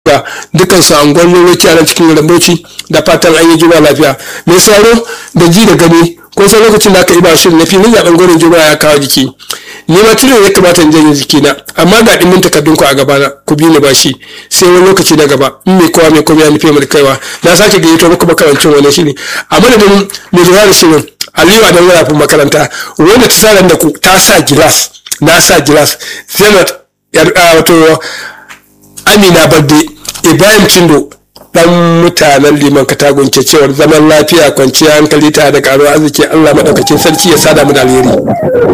ga dukkan su angon loloci a nan cikin rambauci da fatan an yi juma lafiya mai sauro da ji da gani kun san lokacin da aka yi ba shirin na filin zaben gwanin juma'a ya kawo jiki ni ma tunan ya kamata in janye jikina amma ga dimin takardun ku a gabana ku bi ni bashi sai wani lokaci na gaba in mai kowa mai komai ya nufi mai kaiwa na sake gayyato muku makarancin wani shiri a madadin mai lura da shirin aliyu a dan rafin makaranta wanda ta sa da ku ta sa gilas na sa gilas zainab wato amina barde ibrahim cindo dan mutanen liman katagun ke cewar zaman lafiya kwanciyar hankali tare da karuwa arziki allah maɗaukakin sarki ya sada mu da alheri